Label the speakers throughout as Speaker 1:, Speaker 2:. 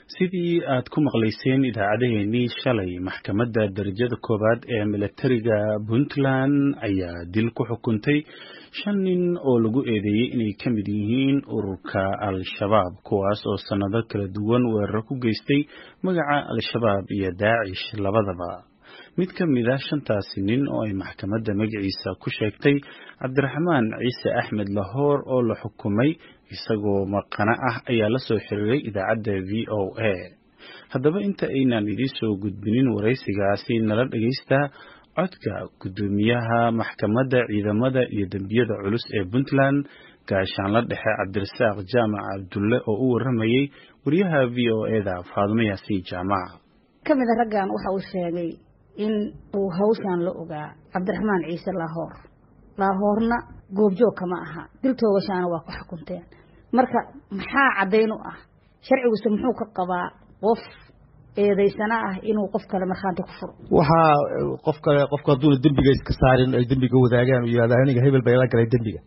Speaker 1: sidii aad ku maqlayseen idaacadeennii shalay maxkamadda darajada koowaad ee milatariga puntland ayaa dil ku xukuntay shan nin oo lagu eedeeyey inay ka mid yihiin ururka al-shabaab kuwaas oo sannado kala duwan weeraro ku geystay magaca al-shabaab iyo daacish labadaba mid ka mid ah shantaasi nin oo ay maxkamadda magaciisa ku sheegtay cabdiraxmaan ciise axmed lahoor oo la xukumay isagoo maqano ah ayaa la soo xiriiray idaacadda v o a haddaba inta aynaan idiin soo gudbinin waraysigaasi nala dhegaysta codka guddoomiyaha maxkamadda ciidamada iyo dembiyada culus ee puntland gaashaanla dhexe cabdirasaaq jaamac cabdulle oo u warramayey wariyaha v o eda faadumo yaasiin jaamac
Speaker 2: ka mida raggan waxa uu sheegay in uu hawshan la ogaa cabdiraxmaan ciise laahoor laahoorna goobjoog kama aha dil toogashaana waa ku xukunteen marka maxaa caddayn u ah sharciguse muxuu ka qabaa qof eedaysana ah inuu qof kale markhaanti ku furo
Speaker 3: waxaa qof kale qofku hadduuna dembiga iska saarin ay dembiga wadaagaan u yihahda aniga hebel bay la galay dembiga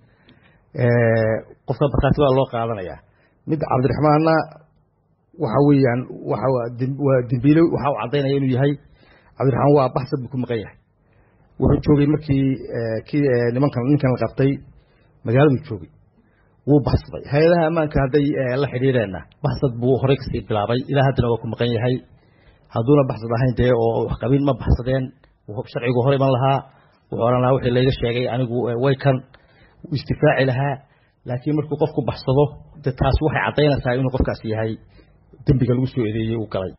Speaker 3: qofka markhaati waa loo qaadanayaa mid cabdiraxmaanna waxa weeyaan waa waa dembiile waxa uu caddaynaya inuu yahay cabdiraxmaan waa baxsad buu ku maqan yahay wuxuu joogay markii kii nimankan ninkan la qabtay magaaladuu joogay wuu baxsaday hay-adaha ammaanka hadday la xidhiireenna baxsad buu horey kasii bilaabay ilaa haddana waa ku maqan yahay hadduuna baxsad ahayn dee oo waxqabin ma baxsadeen sharcigu hor iman lahaa wuxuu odhan lahaa wixii layga sheegay anigu way kan istifaaci lahaa laakiin markuu qofku baxsado de taas waxay caddaynaysaa inuu qofkaas yahay dembiga lagu soo eedeeyey uu galay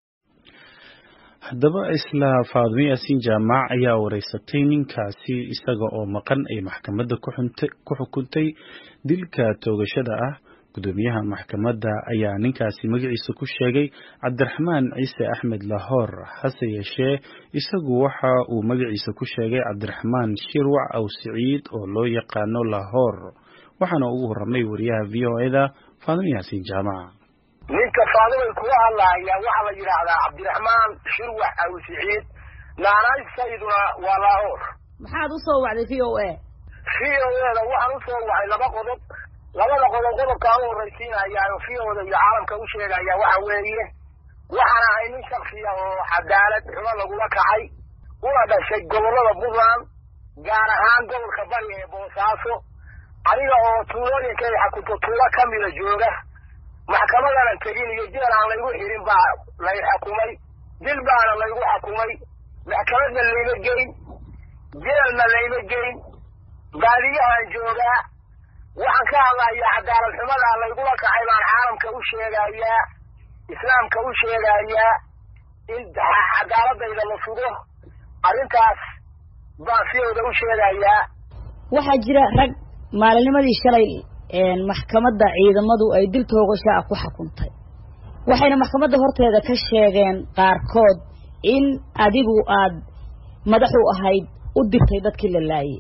Speaker 1: haddaba isla faadumo yaasiin jaamac ayaa wareysatay ninkaasi isaga oo maqan ay maxkamadda ku xukuntay dilka toogashada ah guddoomiyaha maxkamadda ayaa ninkaasi magaciisa ku sheegay cabdiraxmaan ciise axmed lahoor hase yeeshee isagu waxa uu magaciisa ku sheegay cabdiraxmaan shirwac aw siciid oo loo yaqaano lahoor waxaana ugu warramay wariyaha v o eda faadumo yaasiin jaamac
Speaker 4: ninka faadimay kuga hadlaaya waxaa la yidhaahdaa cabdiraxmaan shirwax aw siciid naanayssayduna waa laahoor
Speaker 2: maxaad u soo wacday v o a
Speaker 4: v o eda waxaan usoo wacay laba qodob labada qodob qodobkaa u horraysiinayaa v oda iyo caalamka u sheegaya waxa weeye waxaan ahay nin shaksiya oo cadaalad xumo lagula kacay una dhashay gobollada puntland gaar ahaan gobolka bari ee boosaaso aniga oo tuulooyinka ay xakunto tuulo ka mida jooga maxkamadanan tegin iyo jeel aan laygu xirin baa lay xukumay dil baana laygu xukumay maxkamadna layma geyn jeelna layma geyn baadiyahaan joogaa waxaan ka hadlayaa cadaalad xumadaa laygula kacay baan caalamka u sheegayaa islaamka u sheegayaa in cadaaladayda la sugo arrintaas baan siyooda u sheegayaa
Speaker 2: waxaa jira rag maalinnimadii shalay maxkamadda ciidamadu ay dil toogashaa ku xukuntay waxayna maxkamadda horteeda ka sheegeen qaarkood in adigu aad madaxu ahayd u dirtay dadkii la laayay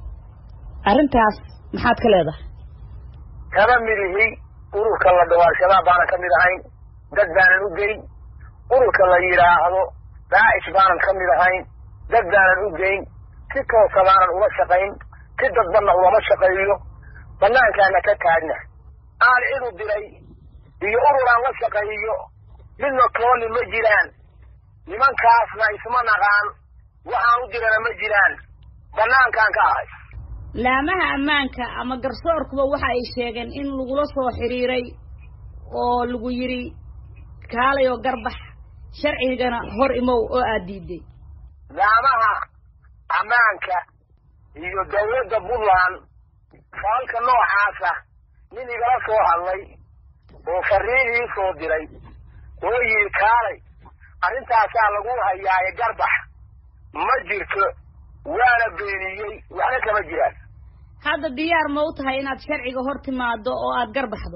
Speaker 2: arrintaas maxaad ka leedahay
Speaker 4: kama mid ihi ururka la dhaho al-shabaab baanan ka mid ahayn dad baanan u geyn ururka la yidhaahdo daacish baanan ka mid ahayn dad baanan u geyn si toosa baanan ula shaqayn si dadbanna ulama shaqeeyo banaankaana ka taagna aan cidu diray iyo ururaan la shaqeeyo midna tooni ma jiraan nimankaasna isma naqaan waxaan u dirana ma jiraan banaankaan ka ahay
Speaker 2: laamaha ammaanka ama garsoorkuba waxa ay sheegeen in lagula soo xiriiray oo lagu yidhi kaalay oo garbax sharcigana hor imow oo aad diiday
Speaker 4: laamaha ammaanka iyo dawladda puntland faalka noocaasa nin igala soo hadlay oo fariin ii soo diray oo yidhi kaalay arrintaasaa lagu hayaaye garbax ma jirto waana beeniyey waxna kama jiraan
Speaker 2: hadda diyaar ma u tahay inaad sharciga hor timaado oo aad garbaxdo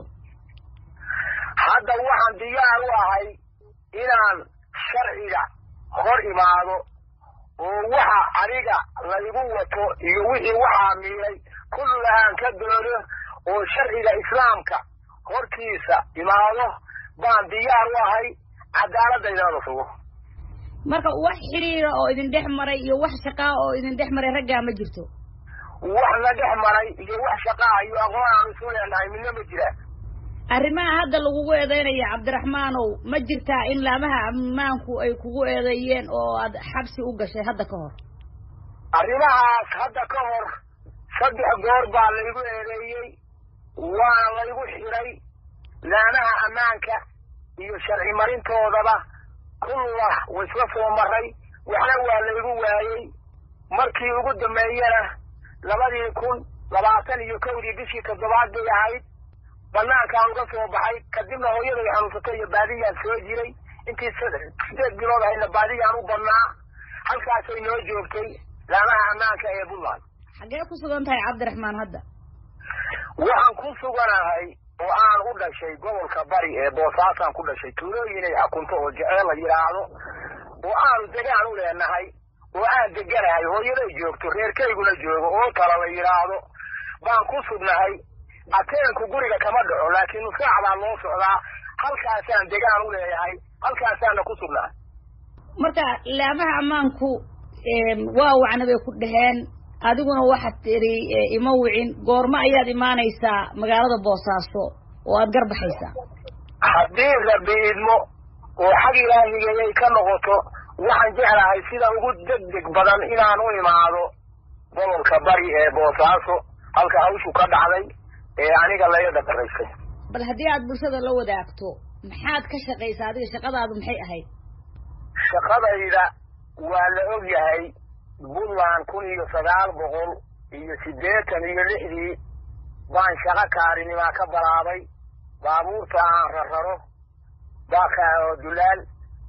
Speaker 4: hadda waxaan diyaar u ahay inaan sharciga hor imaado oo waxa aniga laygu wato iyo wixii waxaa miilay kullahaan ka doono oo sharciga islaamka hortiisa imaado baan diyaar u ahay cadaaladdaydana sugo
Speaker 2: marka wax xiriira oo idin dhex maray iyo wax shaqaa oo idin dhex maray raggaa ma jirto
Speaker 4: wax la dhex maray iyo wax shaqaa iyo aqoon aan isu leenahay midna ma jiraan
Speaker 2: arrimaha hadda lagugu eedeynaya cabdiraxmaanow ma jirtaa in laamaha ammaanku ay kugu eedeeyeen oo aad xabsi u gashay hadda ka hor
Speaker 4: arrimahaas hadda ka hor saddex goor baa laygu eedeeyey waana laygu xidhay laamaha ammaanka iyo sharci marintoodaba kullah waisla soo maray waxna waa laygu waayey markii ugu dambeeyena labadii kun labaatan iyo kowdii bishii toddobaad bay ahayd banaankaan uga soo baxay kadibna hooyaday xanuunsatay iyo baadiyaan soo jiray intii sideed bilood ahayna baadiyaan u badnaa halkaasay noo joogtay laamaha ammaanka ee puntland
Speaker 2: xaggee ku sugan tahay cabdiraxmaan hadda
Speaker 4: waxaan ku suganahay oo aan u dhashay gobolka bari ee boosaasaan ku dhashay tuulooyinay xakunto oo jeceel la yidhaahdo oo aanu degaan u leenahay oo aan deganahay hooyaday joogto reerkayguna joogo oo tala la yidhaahdo baan ku sugnahay ateenku guriga kama dhaco laakiin nusaac baa loo socdaa halkaasaan degaan u leeyahay halkaasaana ku sugnahay
Speaker 2: marka laamaha ammaanku waa wacna bay ku dhaheen adiguna waxaad tidhi ima wicin goormo ayaad imaanaysaa magaalada boosaaso oo aad garbaxaysaa
Speaker 4: haddii rabi idmo oo xag ilaahigayay ka noqoto waxaan jeclahay sida ugu degdeg badan inaan u imaado gobolka bari ee boosaaso halka hawshu ka dhacday ee aniga laga dhaqaraysay
Speaker 2: bal haddii aad bulshada la wadaagto maxaad ka shaqaysaa adiga shaqadaadu maxay ahayd
Speaker 4: shaqadayda waa la og yahay puntland kun iyo sagaal boqol iyo siddeetan iyo lixdii baan shaqo kaarinimaa ka balaabay baabuurta aan rararo baaka oo dulaal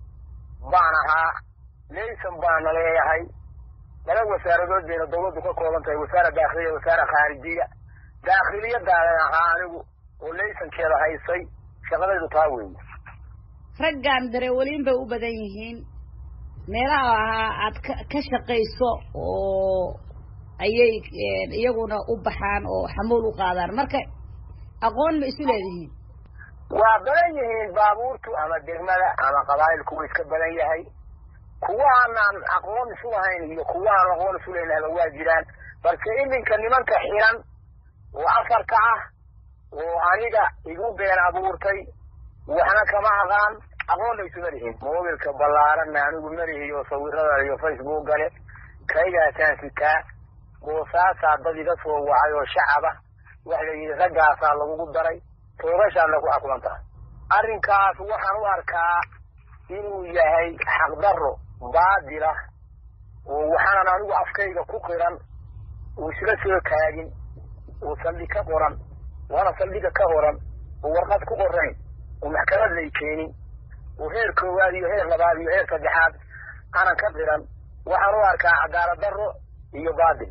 Speaker 4: baan ahaa laysan baana leeyahay laba wasaaradood bayna dawladdu ka kooban tahay wasaara daakhiliya wasaara khaarijiya daakhiliyadaanan ahaa anigu oo laysankeeda haysay shaqadaydu taa weeye
Speaker 2: raggan dareewaliin bay u badan yihiin meelaha ahaa aad ka ka shaqayso oo ayay iyaguna u baxaan oo xamuul u qaadaan marka aqoon ma isu leedihiin
Speaker 4: waa badan yihiin baabuurtu ama degmada ama qabaa'ilku way iska badan yahay kuwa aanaan aqoon isu lahayn iyo kuwa aan aqoon isu leynahba waa jiraan balse iminka nimanka xiran oo afarka ah oo aniga igu been abuurtay waxna kama aqaan aqoonna isuma lihin mobilka ballaaranna anigu malihiyo sawirada iyo facebook gale kaygaasaan sitaa boosaasaa dad iga soo wacay oo shacaba waxa la yidhi raggaasaa lagugu daray toobashaadna ku xukuman tahay arrinkaas waxaan u arkaa inuu yahay xaqdarro baadila oo waxaanan anigu afkayga ku qiran oo isla soo taagin oo saldhig ka qoran waana saldhiga ka qoran oo warqad ku qorayn oo maxkamad lay keenin oo heer koowaad iyo heer labaad iyo heer saddexaad aanan ka qiran waxaan u arkaa cadaalad darro iyo baadil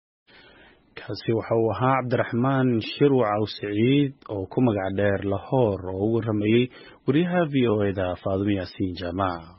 Speaker 1: kaasi waxa uu ahaa cabdiraxmaan shirwac aw siciid oo ku magac dheer lahoor oo u waramayey wariyaha v o eda faadumo yaasiin jaamac